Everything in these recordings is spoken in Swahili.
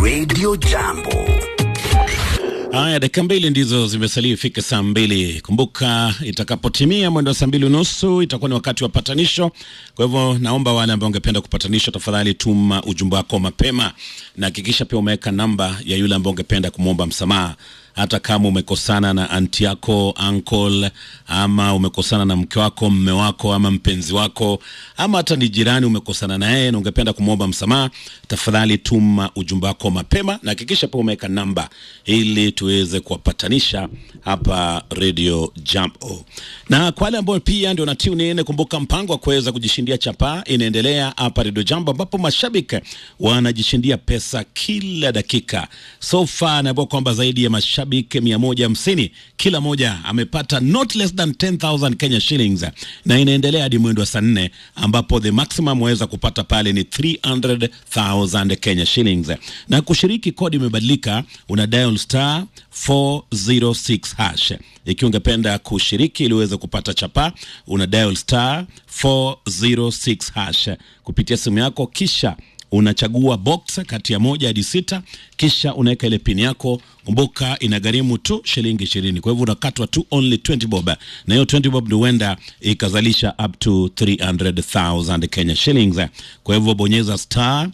Radio Jambo. Haya, dakika mbili ndizo zimesalia ifike saa mbili. Kumbuka, itakapotimia mwendo wa saa mbili unusu itakuwa ni wakati wa patanisho. Kwa hivyo, naomba wale ambao ungependa kupatanishwa, tafadhali tuma ujumbe wako mapema na hakikisha pia umeweka namba ya yule ambao ungependa kumwomba msamaha hata kama umekosana na anti yako uncle, ama umekosana na mke wako, mme wako, ama mpenzi wako, ama hata ni jirani umekosana na yeye na ungependa kumwomba msamaha, tafadhali tuma ujumbe wako mapema na hakikisha pia umeweka namba ili tuweze kuwapatanisha hapa Radio Jambo. Na kwa wale ambao pia ndio na tune in, kumbuka mpango wa kuweza kujishindia chapaa inaendelea hapa Radio Jambo, ambapo mashabiki wanajishindia pesa kila dakika. So far naambiwa kwamba zaidi ya mashabiki mia moja hamsini kila moja amepata not less than 10,000 Kenya shillings, na inaendelea hadi mwendo wa saa nne ambapo the maximum waweza kupata pale ni 300,000 Kenya shillings. Na kushiriki, kodi imebadilika, una dial star 406 hash. Ikiwa ungependa kushiriki ili uweze kupata chapa, una dial star 406 hash kupitia simu yako, kisha unachagua box kati ya moja hadi sita, kisha unaweka ile pin yako. Kumbuka inagharimu tu shilingi ishirini, kwa hivyo unakatwa tu only 20 bob, na hiyo 20 bob ndio huenda ikazalisha up to 300,000 Kenya shillings. Kwa hivyo bonyeza star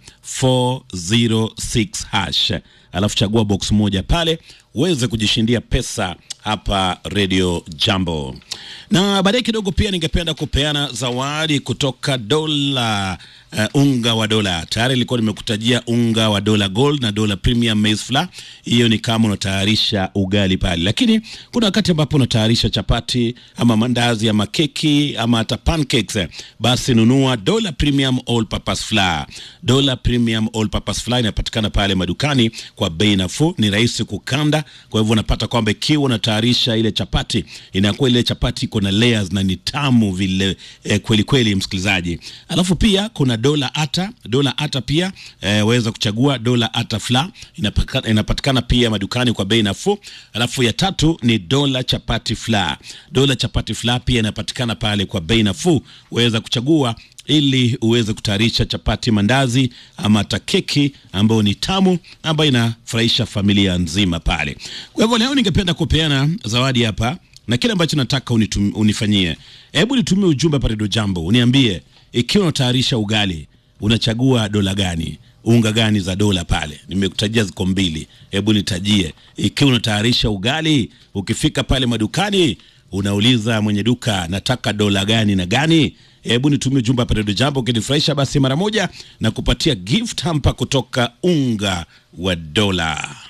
406 hash, alafu chagua box moja pale uweze kujishindia pesa hapa Radio Jambo. Na baadaye kidogo pia ningependa kupeana zawadi kutoka dola uh, unga wa dola. Tayari ilikuwa nimekutajia unga wa dola gold na dola premium maize flour. Hiyo ni kama unatayarisha ugali pale, lakini kuna wakati ambapo unatayarisha chapati ama mandazi ama keki ama hata pancakes, basi nunua dola premium all purpose flour. Dola premium all purpose flour inapatikana pale madukani kwa bei nafuu, ni rahisi kukanda. Kwa hivyo unapata kwamba ikiwa unatayarisha ile chapati, inakuwa ile chapati iko na layers na ni tamu vile eh, kweli kweli, msikilizaji. Alafu pia kuna dola ata, dola ata pia eh, waweza kuchagua dola ata flour inapatikana, inapatikana pia madukani kwa bei nafuu. Alafu ya tatu ni dola chapati flour. Dola chapati flour pia inapatikana pale kwa bei nafuu, waweza kuchagua ili uweze kutayarisha chapati, mandazi ama hata keki ambayo ni tamu ambayo inafurahisha familia nzima pale. Kwa hivyo leo ningependa kupeana zawadi hapa na kile ambacho nataka unitum, unifanyie, hebu nitumie ujumbe hapa Radio Jambo, uniambie ikiwa unatayarisha ugali unachagua dola gani, unga gani za dola pale. Nimekutajia ziko mbili, hebu nitajie. Ikiwa unatayarisha ugali, ukifika pale madukani unauliza mwenye duka, nataka dola gani na gani? Hebu nitumie ujumbe hapa Radio Jambo, ukinifurahisha basi mara moja na kupatia gift hamper kutoka unga wa dola.